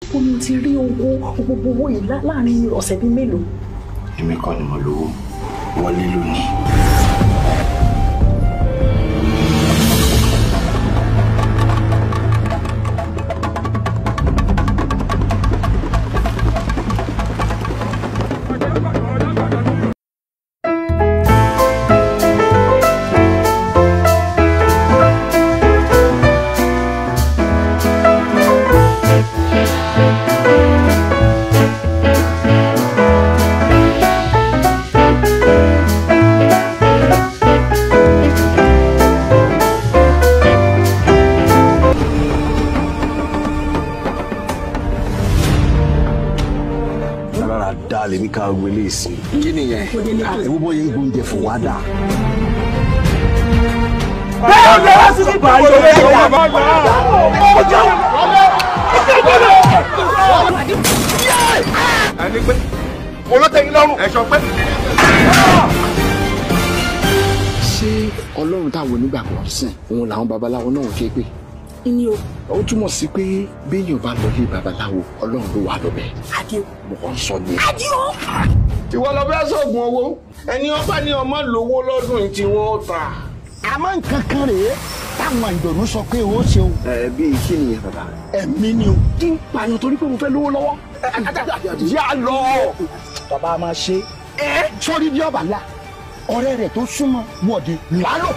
ó ní ti rí owó gbogbo owó yìí láàrin ọ̀sẹ̀ bíi mélòó. èmi kọ́ ni mo lówó wọlé lónìí. rárá dá lèmi ká gbélé sí. kí nìyẹn ewu bọ́ yẹn gbóúnjẹ fún wa dà. bẹ́ẹ̀ ni wọ́n sì ti bá yọ ọ́ ẹni pé olótẹ́yìn lọ́rùn ẹ̀ṣọ́ pé. ṣé ọlọ́run táwọn onígbàgbọ́ sìn òun làwọn babaláwo náà ké pé. ní o ó túmọ̀ sí pé béèyàn bá lọ ilé babaláwo ọlọ́run ló wà lọ́bẹ̀. Adio. mo kàn ń sọ ni. Adio. ìwọ lọ fẹ́ sọ̀gùn owó ẹni ọba ní ọmọ lówó lọ́dún yìí tí wọ́n ta. àmọ́ nǹkan kan rèé táwọn àjọ̀nú sọ pé ó ṣe o ẹ bíi kí nìyẹn bàbá. ẹ̀mí ni o. kí n pààyàn torí pé mo fẹ́ lówó lọ́wọ́. yà lọ. bàbá máa ṣe é sọ́rí bí ọba la ọ̀rẹ́ rẹ̀ tó súnmọ́ wọ̀de lálọ́.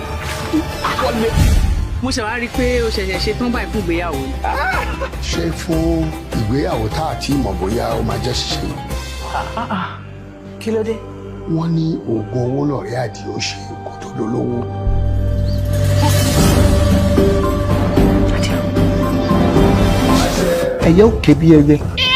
mo ṣe wá rí i pé o ṣẹ̀ṣẹ̀ ṣe tán báyìí fún ìgbéyàwó ni. ṣé fún ìgbéyàwó tá a ti mọ̀ bóyá ó máa jẹ́ ṣíṣe kí ló dé. wọ́n ní oògùn owó lọ̀rẹ́ àdìo ṣe kó tó dolówó. ẹyẹ ò ké bí ẹyẹ